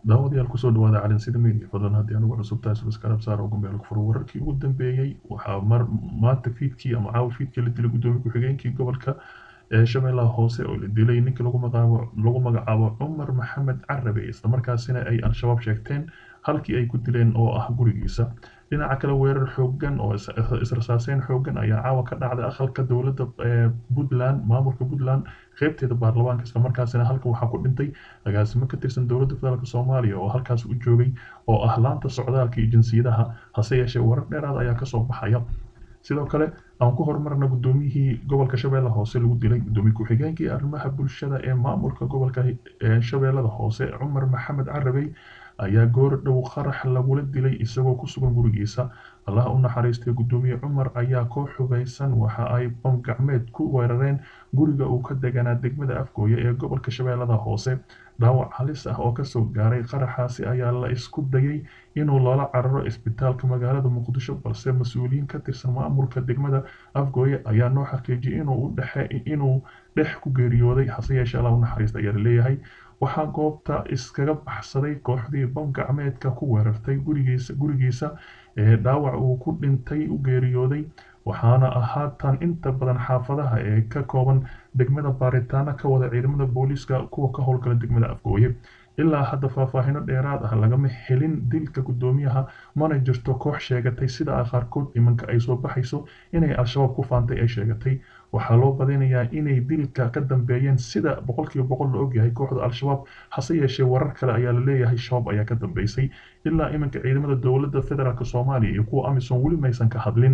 daawadayaal kusoo dhawaada calinsida media fadlan haddii anugu cusub tahay subscribe saar ugu meel furo wararkii ugu dambeeyey waxaa mar maanta fiidkii ama caawa fiidkii la dilay gudoomiye ku-xigeenkii gobolka ee shabeellaha hoose oo la dilay ninkii lagu magacaabo lagu magacaabo cumar maxamed carabe islamarkaasina ay al-shabaab sheegteen halkii ay ku dileen oo ah gurigiisa dhinaca kale weerar xoogan oo israsaaseyn xoogan ayaa caawa ka dhacday aqalka dowladda puntland maamulka puntland qeybteeda baarlamaanka islamarkaasina halka waxaa ku dhintay agaasimo ka tirsan dowladda federaalk soomaaliya oo halkaas u joogay oo ah laanta socdaalka iyo jinsiyadaha hase yeeshee warar dheeraad ayaa kasoo baxaya sidoo kale aan ku horumarna gudoomiyihii gobolka shabeelle hoose lagu dilay gudoomiye ku-xigeenkii arrimaha bulshada ee maamulka gobolka shabeellada hoose cumar maxamed carabey ayaa goor dhow qarax lagula dilay isagoo ku sugan gurigiisa allaha u naxariistay gudoomiye cumar ayaa koox hugaysan waxa ay bam gacmeed ku weerareen guriga uu ka deganaa degmada afgooye ee gobolka shabeellada hoose dhaawac halis ah oo kasoo gaaray qaraxaasi ayaa la isku dayay inuu loola cararo isbitaalka magaalada muqdisho balse mas-uuliyiin ka tirsan maamulka degmada afgooye ayaa noo xaqiijiyay inuu dhexe inuu dhex ku geeriyooday hase yeeshee allah u naxariista ayaa laleeyahay waxaa goobta iskaga baxsaday kooxdii bam gacmeedka ku weerartay gurigiisa gurigiisa ee dhaawac uu ku dhintay u geeriyooday waxaana ahaatan inta badan xaafadaha ee ka kooban degmada baaritaano ka wada ciidamada booliiska kuwa ka howlgala degmada afgooye ilaa hadda faahfaahino dheeraad ah lagama helin dilka gudoomiyaha mana jirto koox sheegatay sida qaarkood imanka ay soo baxayso inay al-shabaab ku faantay ay sheegatay waxaa loo badinayaa inay dilka ka dambeeyeen sida boqolkiiba boqol la ogyahay kooxda al-shabaab hase yeeshee warar kale ayaa la leeyahay shabaab ayaa ka dambeysay ilaa iminka ciidamada dowladda federaalk soomaaliya iyo kuwa amisom weli maysan ka hadlin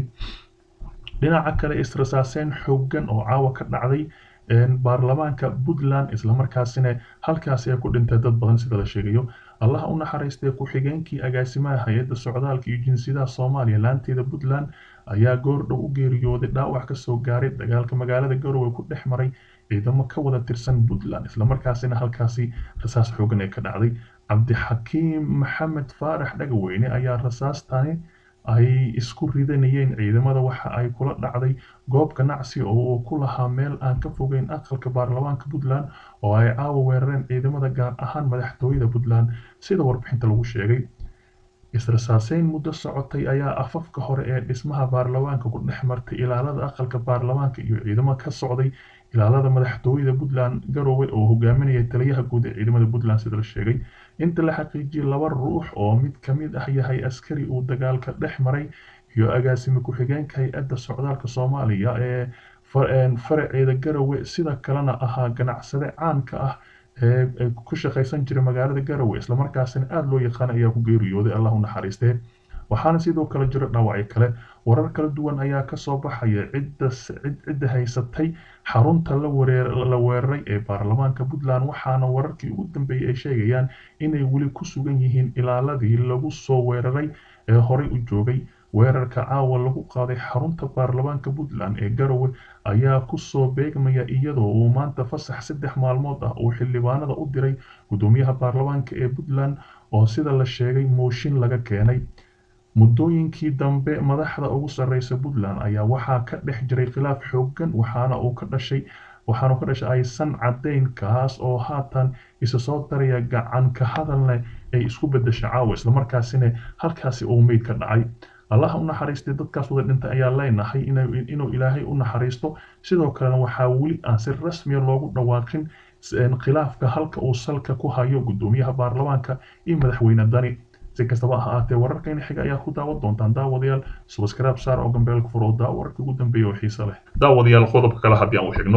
dhinaca kale israsaaseyn xoogan oo caawa ka dhacday baarlamaanka puntland islamarkaasina halkaasi ay ku dhintay dad badan sida la sheegayo allaha u naxariistay ku-xigeenkii agaasimaha hay-adda socdaalka iyo jinsiyadaha soomaaliya laanteeda puntland ayaa goordhow u geeriyooday dhaawac kasoo gaaray dagaalka magaalada garowe ku dhex maray ciidamo ka wada tirsan puntland islamarkaasina halkaasi rasaas xoogan ee ka dhacday cabdixakiim maxamed faarax dhagaweyne ayaa rasaastani ay isku ridanayeen ciidamada waxa ay kula dhacday goob ganacsi oo uu ku lahaa meel aan ka fogeyn aqalka baarlamaanka puntland oo ay caawa weerareen ciidamada gaar ahaan madaxtooyada puntland sida warbixinta lagu sheegay israsaaseyn muddo socotay ayaa afafka hore ee dhismaha baarlamaanka ku dhex martay ilaalada aqalka baarlamaanka iyo ciidamo ka socday ilaalada madaxtooyada puntland garowe oo hogaaminaya taliyaha guud ee ciidamada puntland sida la sheegay inta la xaqiijiyay laba ruux oo mid ka mid ah yahay askari uu dagaalka dhex maray iyo agaasime ku-xigeenka hay-adda socdaalka soomaaliya ee faraceeda garowe sida kalena ahaa ganacsade caanka ah ee ku shaqaysan jiray magaalada garowe islamarkaasina aada loo yaqaan ayaa ku geeriyooday allah u naxariistee waxaana sidoo kale jiro dhaawacyo kale warar kala duwan ayaa kasoo baxaya cidda haysatay xarunta la weeraray ee baarlamaanka puntland waxaana wararkii ugu dambeeyey ay sheegayaan inay weli ku sugan yihiin ilaaladii lagu soo weeraray ee horey u joogay weerarka caawa lagu qaaday xarunta baarlamaanka puntland ee garowe ayaa kusoo beegmaya iyadoo uu maanta fasax saddex maalmood ah uu xildhibaanada u diray gudoomiyaha baarlamaanka ee puntland oo sida la sheegay mooshin laga keenay muddooyinkii dambe madaxda ugu sarreysa puntland ayaa waxaa ka dhex jiray khilaaf xoogan waxaana uu ka dhashay waxaanu ka dhashay aysan caddayn kaas oo haatan isa soo daraya gacan ka hadalne ay isku bedesha caawa islamarkaasina halkaasi uu meyd ka dhacay allaha u naxariistay dadkaas wada dhintay ayaa leenahay inuu ilaahay u naxariisto sidoo kalena waxaa weli aan si rasmiya loogu dhawaaqin khilaafka halka uu salka ku hayo gudoomiyaha baarlamaanka iyo madaxweyne dani si kastaba ha ahaatee wararkayna xiga ayaa ku daawan doontaan daawadayaal subscribe saar oo gambeelka furo daa wararka ugu dambeeya oo xiise leh daawadayaal qodobka kale haddii aan u xigno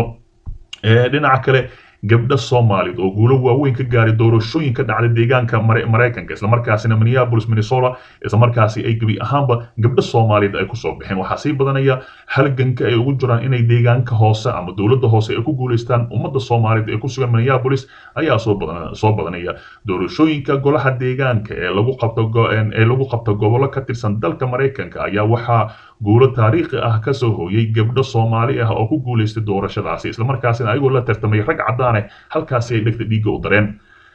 dhinaca kale gabdho soomaalid oo guulo waaweyn ka gaaray doorashooyin ka dhacday deegaanka maraykanka islamarkaasina minneapolis minnesota islamarkaasi ay gebi ahaanba gabdho soomaaliyed ay kusoo baxeen waxaa sii badanaya halganka ay ugu jiraan inay deegaanka hoose ama dowladda hoose ay ku guuleystaan ummadda soomaaliyed ee ku sugan minneapolis ayaa soo badanaya doorashooyinka golaha deegaanka ee lagu qabto ee lagu qabto gobollo ka tirsan dalka maraykanka ayaa waxaa guulo taariikhi ah kasoo hooyay gabdho soomaali ah oo ku guuleystay doorashadaasi islamarkaasina ayagoo la tartamay rag caddaane halkaasi ay dhegta dhiigga u dareen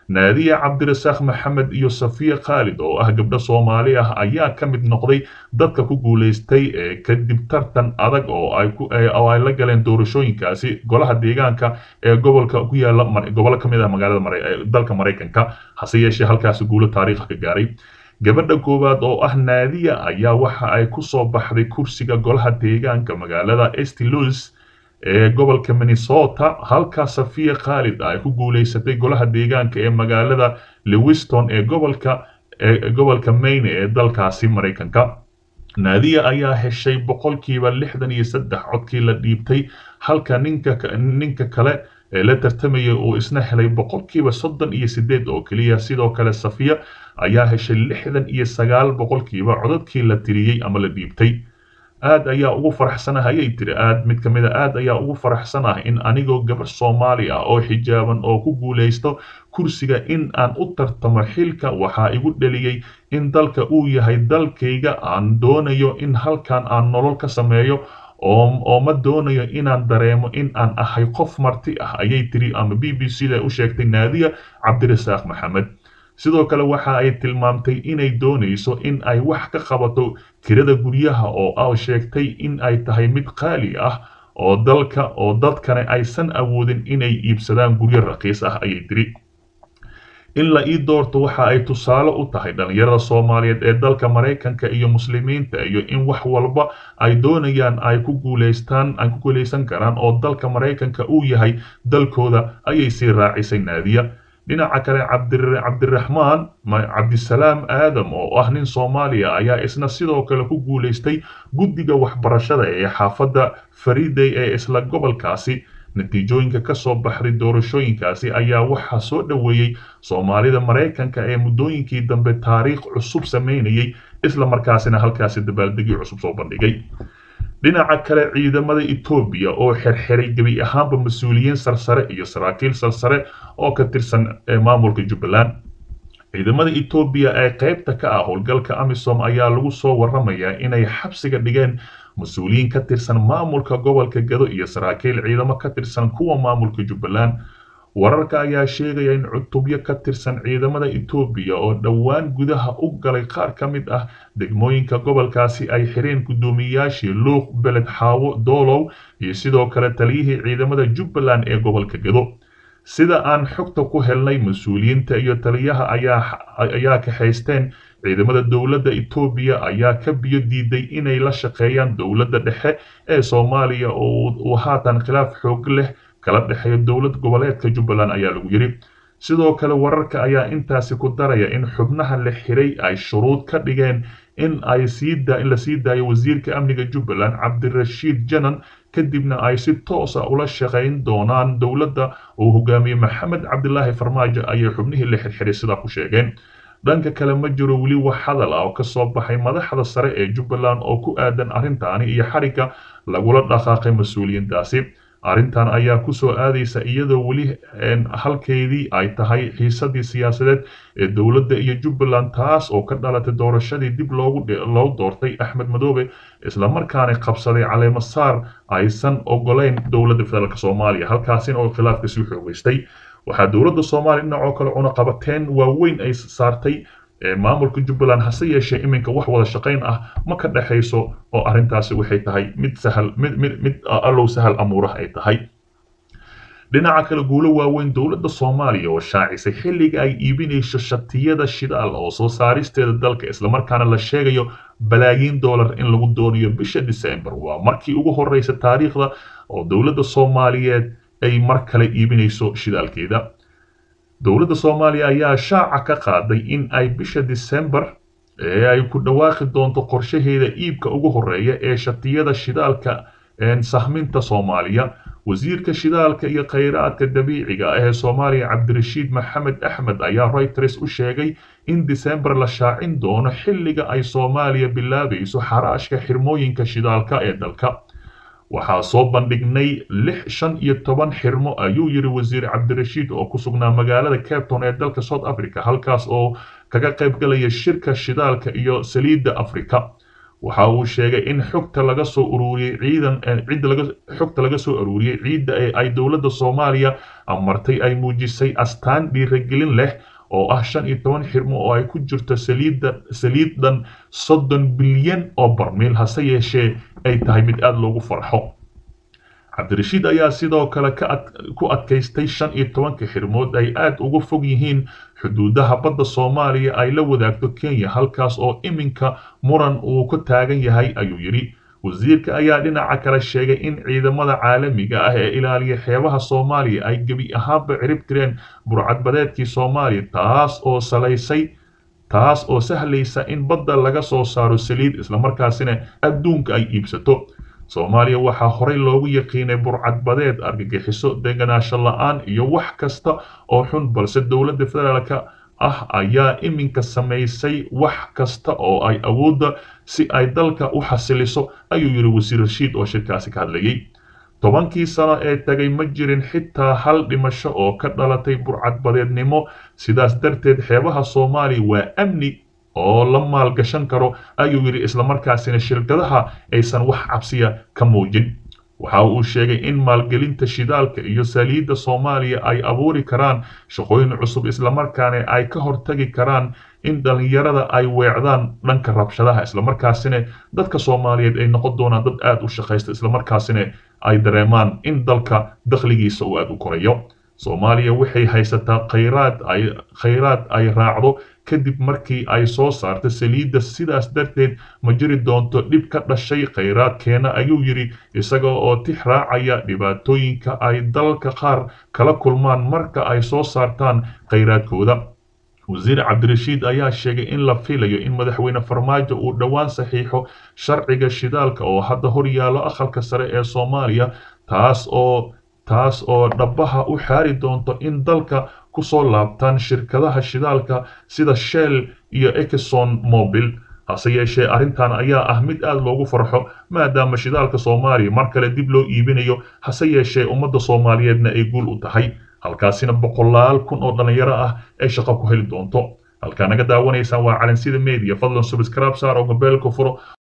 naadiya cabdirasaaq maxamed iyo safiya khaalid oo ah gabdho soomaali ah ayaa ka mid noqday dadka ku guulaystay kadib tartan adag oo ay la galeen doorashooyinkaasi golaha deegaanka ee gobolka ku yaala gobollo ka mid ah magaalada dalka maraykanka hase yeeshee halkaasi guulo taariikha ka gaaray gabadha koowaad oo ah naadiya ayaa waxa ay ku soo baxday kursiga golaha deegaanka magaalada estilos ee gobolka minnesota halka safiya khaalid ay ku guulaysatay golaha deegaanka ee magaalada lewiston ee gobolka ee gobolka maine ee dalkaasi maraykanka naadiya ayaa heshay boqolkiiba lixdan iyo saddex codkii la dhiibtay halka ninka ninka kale ee la tartamayay uu isna helay boqolkiiba soddon iyo sideed oo keliya sidoo kale safiya ayaa heshay lixdan iyo sagaal boqolkiiba codadkii la tiriyey ama la dhiibtay aad ayaa ugu faraxsanah ayay tiri aad mid ka mid a aad ayaa ugu faraxsanah in anigoo gabar soomaali ah oo xijaaban oo ku guulaysto kursiga in aan u tartamo xilka waxaa igu dheliyey in dalka uu yahay dalkayga aan doonayo in halkan aan nolol ka sameeyo oo ma doonayo inaan dareemo in aan ahay qof marti ah ayay tiri ama b b c da u sheegtay naadiya cabdirasaaq maxamed sidoo kale waxa ay tilmaamtay inay doonayso in ay wax ka qabato kirada guryaha oo sheegtay in ay tahay mid qaali ah oo dalka oo dadkana aysan awoodin inay iibsadaan guryo raqiis ah ayay tiri in la ii doorto waxa ay tusaale u tahay dhalinyarada soomaaliyeed ee dalka maraykanka iyo muslimiinta iyo in wax walba ay doonayaan ay ku guulaystaan ay ku guulaysan karaan oo dalka maraykanka uu yahay dalkooda ayay sii raacisay naadiya dhinaca kale cabdiraxmaan cabdisalaam aadam oo ah nin soomaaliya ayaa isna sidoo kale ku guulaystay guddiga waxbarashada ee xaafadda fariday ee isla gobolkaasi natiijooyinka ka soo baxday doorashooyinkaasi ayaa waxaa soo dhoweeyey soomaalida maraykanka ee muddooyinkii dambe taariikh cusub samaynayay isla markaasina halkaasi dabaaldegyo cusub soo bandhigay dhinaca kale ciidamada etoobiya oo xirxiray gebi ahaanba mas-uuliyiin sarsare iyo saraakiil sarsare oo ka tirsan maamulka jubbaland ciidamada etoobiya ee qaybta ka ah howlgalka amisom ayaa lagu soo waramayaa inay xabsiga dhigeen mas-uuliyiin ka tirsan maamulka gobolka gado iyo saraakiil ciidamo ka tirsan kuwa maamulka jubbaland wararka ayaa sheegaya in cutubyo ka tirsan ciidamada etoobiya oo dhowaan gudaha u galay qaar ka mid ah degmooyinka gobolkaasi ay xireen guddoomiyayaashii luuq beled xaawo doolow iyo sidoo kale taliyihii ciidamada jubbaland ee gobolka gado sida aan xogta ku helnay mas-uuliyiinta iyo taliyaha ayaa kaxaysteen ciidamada dowladda etoobiya ayaa ka biyo diiday inay la shaqeeyaan dowladda dhexe ee soomaaliya oo uu haatan khilaaf xoog leh kala dhexeeyo dowlad goboleedka jubbaland ayaa lagu yidhi sidoo kale wararka ayaa intaasi ku daraya in xubnaha la xiray ay shuruud ka dhigeen in ay in la sii daayo wasiirka amniga jubbaland cabdirashiid janan kadibna ay si toosa ula shaqayn doonaan dowladda uu hogaamiyey maxamed cabdilaahi farmaajo ayay xubnihii la xirxiray sidaa ku sheegeen dhanka kale ma jiro weli wax hadal ah oo ka soo baxay madaxda sare ee jubbaland oo ku aadan arrintaani iyo xarigga lagula dhaqaaqay mas-uuliyiintaasi arrintan ayaa ku soo aadaysa iyadoo weli halkeydii ay tahay xiisadii siyaasadeed ee dowladda iyo jubbaland taas oo ka dhalatay doorashadii dib loogu loo doortay axmed madoobe islamarkaana qabsaday caleemo saar aysan ogolayn dowladda federaalk soomaaliya halkaasina oo khilaafka sii xoogeystay waxaa dowladda soomaaliya dhinacoo kale cunaqabateen waaweyn ay saartay maamulka jubbaland hase yeeshee iminka wax wada shaqayn ah ma ka dhexayso oo arrintaasi waxay tahay mid sahal mid mid mid allow sahal amuuraha ay tahay dhinaca kale guulo waaweyn dowladda soomaaliya oo shaacisay xilliga ay iibinayso shatiyada shidaal oo soo saaristeeda dalka islamarkaana la sheegayo balaayiin dollar in lagu doonayo bisha december waa markii ugu horeysa taariikhda oo dowladda soomaaliyeed ay mar kale iibinayso shidaalkeeda dowladda soomaaliya ayaa shaaca ka qaaday in ay bisha december ee ay ku dhawaaqi doonto qorshaheeda iibka ugu horeeya ee shatiyada shidaalka sahminta soomaaliya wasiirka shidaalka iyo khayraadka dabiiciga ah ee soomaaliya cabdirashiid maxamed axmed ayaa reuters u sheegay in december la shaacin doono xilliga ay soomaaliya bilaabayso xaraashka xirmooyinka shidaalka ee dalka waxaa soo bandhignay lix shan iyo toban xirmo ayuu yidhi wasiir cabdirashiid oo ku sugnaa magaalada capton ee dalka south africa halkaas oo kaga qayb galaya shirka shidaalka iyo saliidda africa waxa uu sheegay in xogta laga soo ururiyey ciidan cidda laga xogta laga soo ururiyey ciidda ee ay dowladda soomaaliya amartay ay muujisay astaan dhiiragelin leh oo ah shan iyo toban xirmo oo ay ku jirto saliidda saliiddan soddon bilyan oo barmiil hase yeeshee ay tahay mid aada loogu farxo cabdirashiid ayaa sidoo kale ku adkaystay shan iyo tobanka xirmood ay aada uga fog yihiin xuduudaha badda soomaaliya ay la wadaagto kenya halkaas oo iminka muran uu ka taagan yahay ayuu yidhi wasiirka ayaa dhinaca kale sheegay in ciidamada caalamiga ah ee ilaaliya xeebaha soomaaliya ay gebi ahaanba cirib tireen burcadbadeedkii soomaaliya taas oo salaysay taas oo sahlaysa in badda laga soo saaro saliid islamarkaasina adduunka ay iibsato soomaaliya waxaa horey loogu yaqiinay burcadbadeed argagixiso deganaansho la-aan iyo wax kasta oo xun balse dowladda federaalka ah ayaa iminka samaysay wax kasta oo ay awoodda si ay dalka u xasiliso ayuu yidhi wasiir rashiid oo shirkaasi ka hadlayay tobankii sano ee tagay ma jirin xitaa hal dhimasho oo ka dhalatay burcadbadeednimo sidaas darteed xeebaha soomaaliya waa amni oo la maalgashan karo ayuu yidhi islamarkaasina shirkadaha aysan wax cabsiya ka muujin waxa uu sheegay in maalgelinta shidaalka iyo saliidda soomaaliya ay abuuri karaan shaqooyin cusub islamarkaana ay ka hortagi karaan in dhallinyarada ay weecdaan dhanka rabshadaha islamarkaasina dadka soomaaliyeed ay noqon doonaan dad aada u shaqaysta islamarkaasina ay dareemaan in dalka dakhligiisa uu aada u korayo soomaaliya waxay haysataa khayraad ay khayraad ay raacdo kadib markii ay soo saarta saliidda sidaas darteed ma jiri doonto dhib ka dhashay khayraadkeena ayuu yidhi isaga oo tix raacaya dhibaatooyinka ay dalalka qaar kala kulmaan marka ay soo saartaan khayraadkooda wasiir cabdirashiid ayaa sheegay in la filayo in madaxweyne farmaajo uu dhowaan saxiixo sharciga shidaalka oo hadda hor yaallo aqalka sare ee soomaaliya taas oo taas oo dhabaha u xaari doonto in dalka ku soo laabtaan shirkadaha shidaalka sida shell iyo exxon mobil hase yeeshee arrintan ayaa ah mid aada loogu farxo maadaama shidaalka soomaaliya mar kale dib loo iibinayo hase yeeshee ummadda soomaaliyeedna ay guul u tahay halkaasina boqolaal kun oo dhallinyaro ah ay shaqo ku heli doonto halkaa naga daawanaysaan waa calansida media fadlan subscribe saar oo gabeelka furo